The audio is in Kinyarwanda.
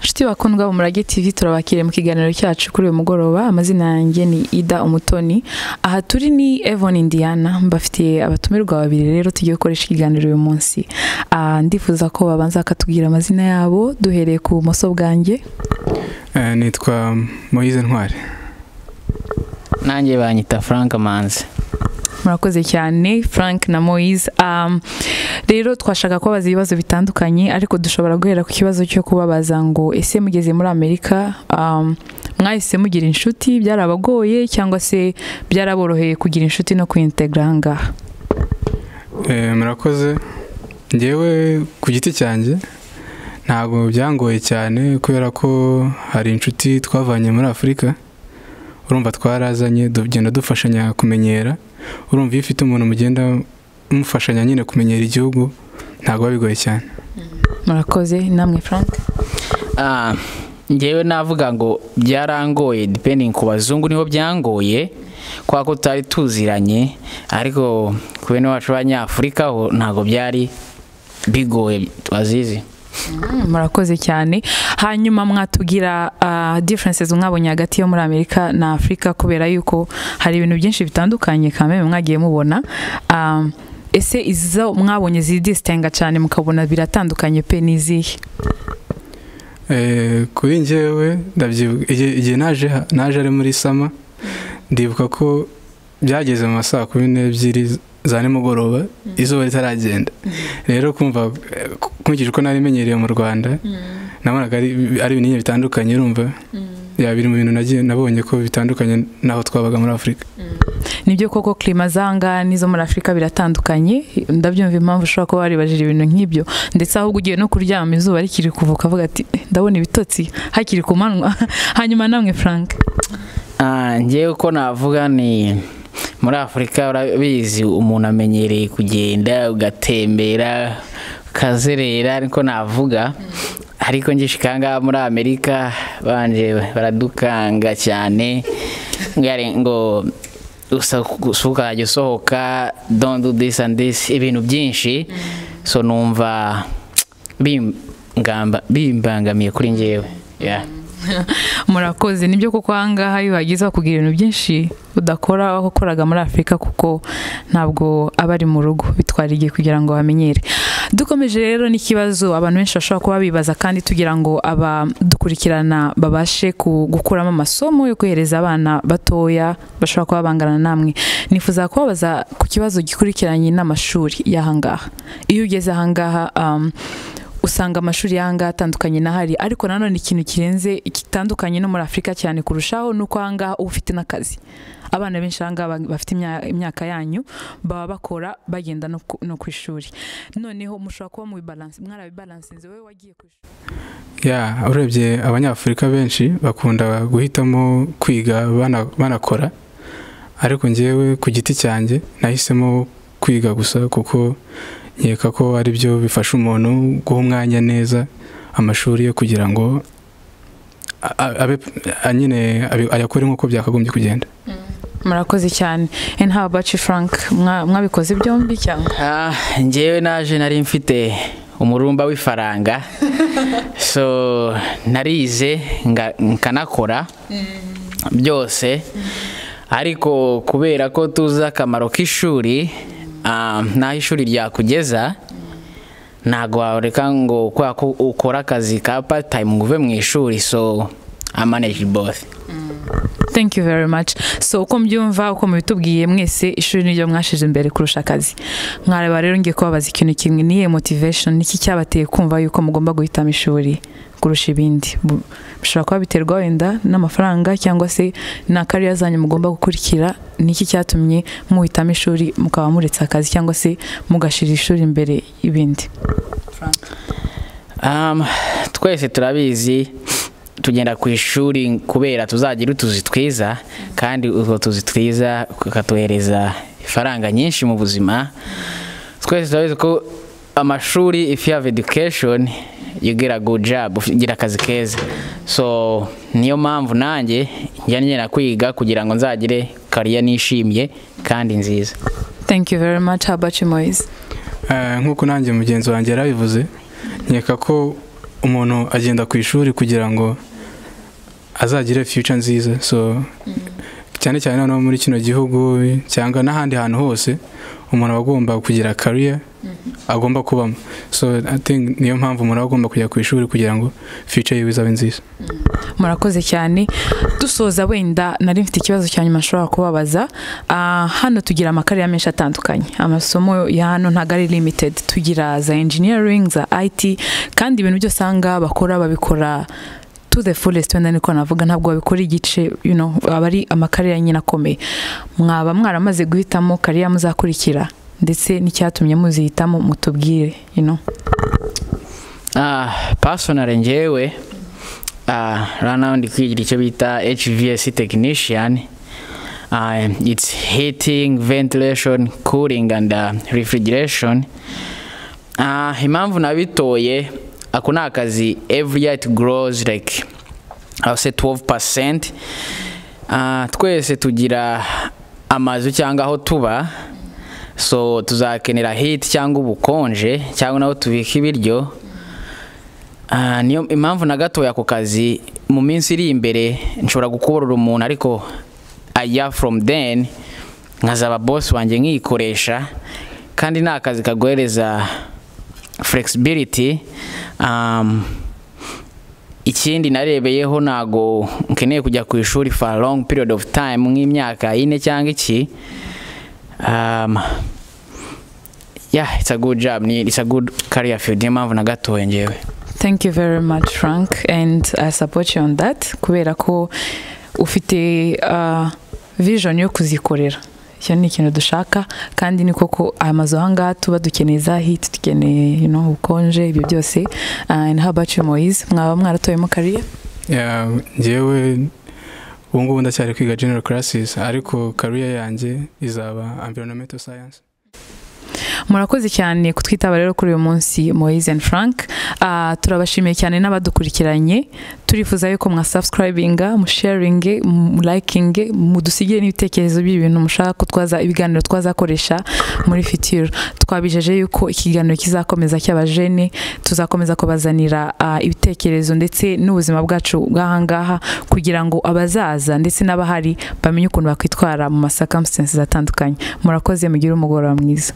nshuti bakundwa mu murage tv turabakiriye mu kiganiro cyacu kuri uyu mugoroba amazina yanjye ni ida umutoni aha turi ni evon indiana mbafitiye abatumirwa babiri rero tugiye gukoresha ikiganiro uyu munsi Ah, ndifuza ko babanza bakatubwira amazina yabo duhereye ku bumoso bwanjye Eh, nitwa moyize ntwari nanjye banyita frank manzi murakoze cyane frank na moise Um, rero twashaka kubabaza ibibazo bitandukanye ariko dushobora guhera ku kibazo cyo kubabaza ngo ese mugeze muri amerika um, mwahise mugira inshuti byarabagoye cyangwa se byaraboroheye kugira inshuti no kwintegra aha ngaha Eh, murakoze ngewe ku giti cyanjye ntabwo byangoye cyane kubera ko hari inshuti twavanye muri afurika urumva twarazanye tugenda dufashanya kumenyera urumva iyo ufite umuntu mugenda mufashanya nyine kumenyera igihugu ntabwo biba bigoye cyane murakoze namwe frank Ah, njyewe navuga ngo byarangoye depending ku bazungu niho byangoye kubera ko tutari tuziranye ariko ku bene wacu b'abanyafurika ho ntabwo byari bigoye tubazizi Mm, murakoze cyane hanyuma mwatubwira ah, differences mwabonye hagati yo muri amerika na afurika kubera yuko hari ibintu byinshi bitandukanye kameme mwagiye mubona Ah, ese izo mwabonye zidisitenga cyane mukabona biratandukanye pe n'izihe Eh, kuri njyewe ndabyibuka igihe igihe naje ha- naje ari muri sama ndibuka ko byageze mu ma saa kumi n'ebyiri za nimugoroba izuba ritaragenda rero kumva eh, ku- nkurikije uko nari menyereye mu rwanda nabonaga ari ari ibintu nyine bitandukanye urumva ya biri mu bintu nagiye nabonye ko bitandukanye n'aho twabaga muri afurika nibyo koko klima zanga n'izo muri afurika biratandukanye ndabyumva impamvu ushobora kuba waribajije ibintu nk'ibyo ndetse ahubwo ugiye no kuryama izuba rikiri kuvuka avuga ati "Eh, ndabona ibitotsi hakiri ku manywa hanyuma namwe frank Ah, njyewe uko navuga ni muri afurika urabizi umuntu amenyereye kugenda ugatembera ukazerera niko navuga ariko ngishikangaha muri amerika banje baradukanga cyane ngari- ngo usukajya usohoka don't do this and this ibintu byinshi so numva bim- ngamba- bimbangamiye kuri njyewe yeah. murakoze nibyo kuko ahangaha iyo uhageze bakubwira ibintu byinshi udakora aho wakoraga muri afurika kuko ntabwo aba ari mu rugo bitwara igihe kugira ngo bamenyere dukomeje rero n'ikibazo abantu benshi bashobora kuba bibaza kandi tugira ngo abadukurikirana babashe ku- gukuramo amasomo yo kohereza abana batoya bashobora kuba bangana namwe nifuza kubabaza ku kibazo gikurikiranye n'amashuri y'ahangaha iyo ugeze ahangaha um, usanga amashuri y'ahangaha atandukanye n'ahari ariko nanone ikintu kirenze gitandukanye no muri afurika cyane kurushaho ni uko ahangaha uba ufite n'akazi abana benshi ahangaha ba- bafite imya- imyaka yanyu baba bakora bagenda no ku- no ku ishuri noneho mushobora kuba mubibalanse mwarabibalansinze wowe wagiye ku ishuri ya urebye abanyafurika benshi bakunda guhitamo kwiga bana- banakora ariko njyewe ku giti cyanjye nahisemo kwiga gusa kuko nkeka ko ari byo bifasha umuntu guha umwanya neza amashuri ye kugira ngo a- a- abe a- nyine abe- ayakore nk'uko byakagombye kugenda murakoze cyane and how about you frank Mwa- mwabikoze byombi cyangwa Ah, njyewe naje nari mfite umurumba w'ifaranga so narize nga- nkanakora byose ariko kubera ko tuzi akamaro k'ishuri ah, n'aho ishuri ryakugeza ntabwo wareka ngo kubera ko ukora akazi ka part time ngo uve mu ishuri so I manage both thank you very much so uko mbyumva uko mubitubwiye mwese ishuri niryo mwashize imbere kurusha akazi mwareba rero ngiye kubabaza ikintu kimwe niye motivation niki cyabateye kumva yuko mugomba guhitamo ishuri kurusha ibindi Bu- bishobora kuba biterwa wenda n'amafaranga cyangwa se na kariya zanyu mugomba gukurikira niki cyatumye muhitamo ishuri mukaba muretse akazi cyangwa se mugashira ishuri imbere y'ibindi Um, twese turabizi tugenda ku ishuri kubera tuzagira utuzi twiza kandi utwo tuzi twiza tukatuhereza ifaranga nyinshi mu buzima twese turabizi ko amashuri if you have education you get a good job ugira akazi keza so niyo mpamvu nanjye njya ngenda kwiga kugira ngo nzagire kariya nishimye kandi nziza thank you very much how about you moise Eh, nk'uko nanjye mugenzi wanjye yarabivuze nkeka ko umuntu agenda ku ishuri kugira ngo azagire future nziza so cyane cyane noneho muri kino gihugu cyangwa n'ahandi hantu hose umuntu aba agomba kugira kariya agomba kubamo so I think niyo mpamvu umuntu aba agomba kujya ku ishuri kugira ngo future yiwe izabe nziza murakoze cyane dusoza wenda nari mfite ikibazo cya nyuma nshobora kubabaza Ah, hano tugira amakarere menshi atandukanye amasomo ya hano ntabwo ari limited tugira za engineering za IT kandi ibintu byose aha ngaha bakora babikora to the fullest wenda niko navuga ntabwo babikora igice you know, aba ari amakarere nyine akomeye mwaba mwaramaze guhitamo kariya muzakurikira ndetse n'icyatumye muzihitamo mutubwire you know. Ah, personal njyewe ah, rana ndi kwigira icyo bita HVAC technician Ah, it's heating ventilation cooling and uh, refrigeration Ah, impamvu nabitoye ako ni akazi every year it grows like I'll say 12% Ah, twese tugira amazu cyangwa aho tuba so tuzakenera hiti cyangwa ubukonje cyangwa n'aho tubika ibiryo Ah, niyo impamvu na gatoya ako kazi mu minsi iri imbere nshobora gukuburira umuntu ariko aya from then nkazaba boss wanjye nkiyikoresha kandi ni akazi kaguhereza flexibility um, ikindi narebeyeho ntago nkeneye kujya ku ishuri for a long period of time nk'imyaka ine cyangwa iki um, yeah it's a good job ni- it's a good career field niyo mpamvu na gatoya ngewe thank you very much frank and i support you on that kubera ko ufite uh, vision yo kuzikorera icyo ni ikintu dushaka kandi ni koko aya mazu aha ngaha tuba dukeneye za hiti dukeneye you know, ubukonje ibyo byose uh, and how about you moise mwaba mwaratoyemo kariya Yeah, njyewe ubu ngubu ndacyari kwiga general classes ariko kariya yanjye izaba environmental science murakoze cyane kutwitaba rero kuri uyu munsi Moise and Frank Ah, turabashimiye cyane n'abadukurikiranye turifuza yuko mwasubscribinga musharinge mulayikinge mudusigire n'ibitekerezo by'ibintu mushaka ko twaza ibiganiro twazakoresha muri fitiro twabijeje yuko ikiganiro kizakomeza cy'abajene tuzakomeza kubazanira ah, ibitekerezo ndetse n'ubuzima bwacu bw'ahangaha kugira ngo abazaza ndetse n'abahari bamenye ukuntu bakwitwara mu ma circumstances atandukanye murakoze mugire umugoroba mwiza